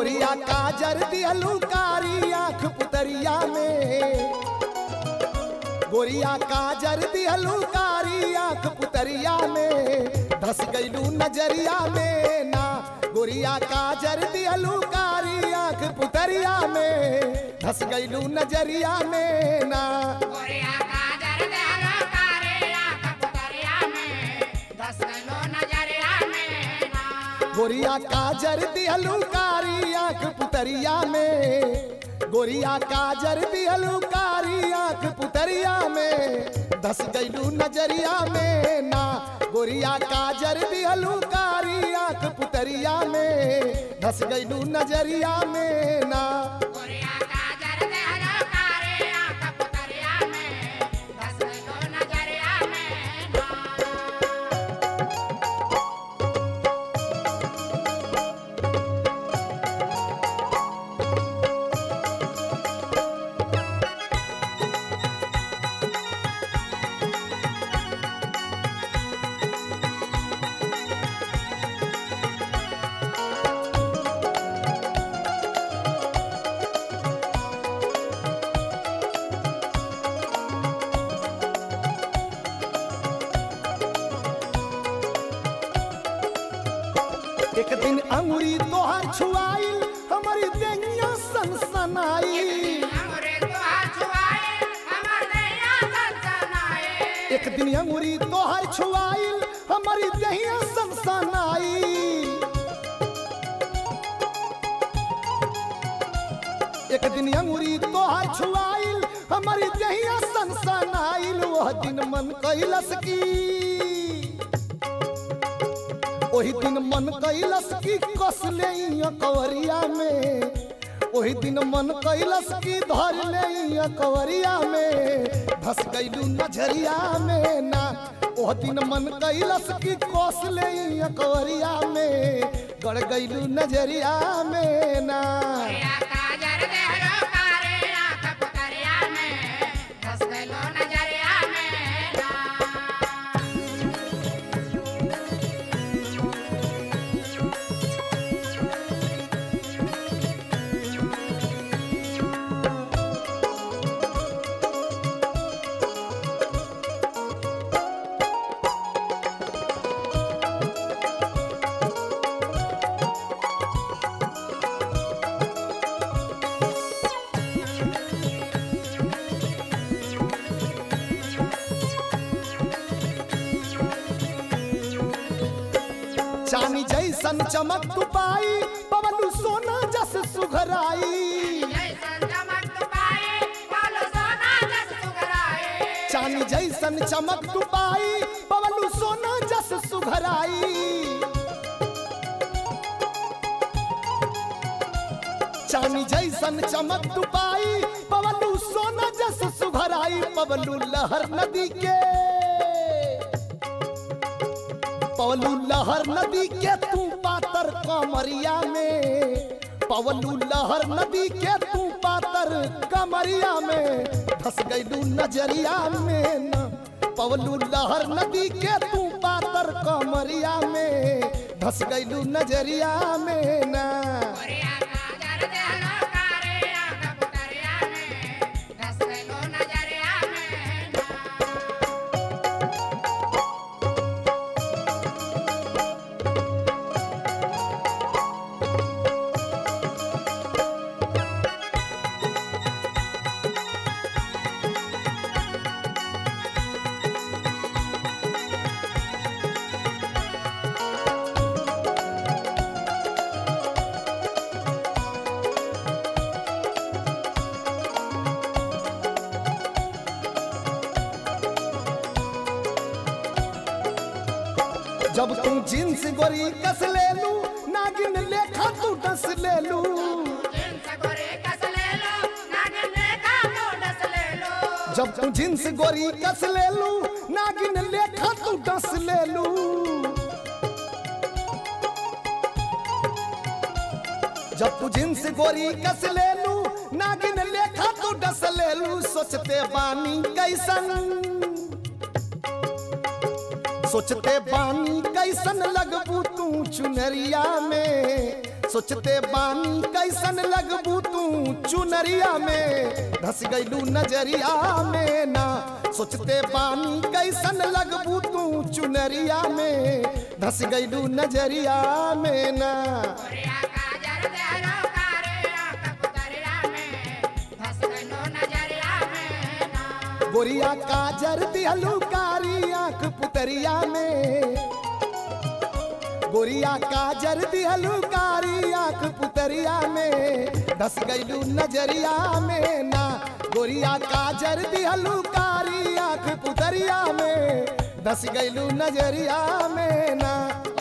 गोरिया काजर दिहलू कारी आँख पुतरिया में गोरिया काजर दिहलू कारी आँख पुतरिया में धस गईलू नजरिया में ना गोरिया काजर दिहलू कारी आँख पुतरिया में धस गईलू नजरिया में ना गोरिया काजर देहलो कारे आँख पुतरिया में धस गइलो नजरिया में ना गोरिया काजर दिहलू कारी आँख पुतरिया में गोरिया काजर दिहलू कारी आँख पुतरिया में धस गईलू नजरिया में ना गोरिया काजर दिहलू कारी आँख पुतरिया में धस गईलू नजरिया में ना गोरिया काजर देहलो कारे आँख पुतरिया में धस गइलो नजरिया में ना एक दिन अंगुरी तोहार छुआइल हमारी देंगिया सनसनाई हमरे तोहार छुआए हमर नैया सनसनाए एक दिन अंगुरी तोहर छुआइल हमारी दहिया सनसनाई एक दिन अंगुरी तोहर छुआइल हमारी दहिया सनसनाइल वह दिन मन कैलस की ओही दिन मन कैलस की कस ले कवरिया में ओही दिन मन कैलस की धर ले कवरिया में धस गईलू नजरिया में ना ओह दिन मन कैलस की कस ले कवरिया में गड़ गईलू नजरिया में ना गोरिया काजर देहलो कारे आँख पुतरिया में धस गइलो नजरिया में ना चानी जैसन चमक तू पाई पवलू सोना जस सुघराई जैसन चमक तू पाए बोलो सोना जस सुगराए चानी जैसन चमक तू पाई पवलू सोना जस सुघराई चानी जैसन चमक तू पाई पवलू सोना जस सुघराई पवलू लहर नदी के पवलू लहर नदी के तू पातर कमरिया में पवलू लहर नदी के तू पातर कमरिया में धस गईलू नजरिया में न पवलू लहर नदी के तू पातर कमरिया में धस गईलू नजरिया में ना गोरिया काजर देहलो कारे आँख पुतरिया में धस गइलो नजरिया में ना जब तू जींस गोरी कस ले लू नागिन लेखा तू डस ले लू जींस गोरे कस ले लो नागिन लेखा तो डस ले लो जब तू जींस गोरी कस ले लू नागिन लेखा तू डस ले लू जब तू जींस गोरी कस ले लू नागिन लेखा तू डस ले लू सोचते बानी कैसन सोचते बानी कैसन लगबू तू चुनरिया में सोचते बानी कैसन लगबू तू चुनरिया में धस गईलू नजरिया में ना सोचते बानी कैसन लगबू तू चुनरिया में धस गईलू नजरिया में ना गोरिया काजर देहरो कारे आँख पुतरिया में धस गइलो नजरिया में ना गोरिया काजर दिहलू कारी आंख पुतरिया में गोरिया काजर दिहलू कारी आंख पुतरिया में धस गईलू नजरिया में ना गोरिया काजर दिहलू कारी आंख पुतरिया में धस गईलू नजरिया में ना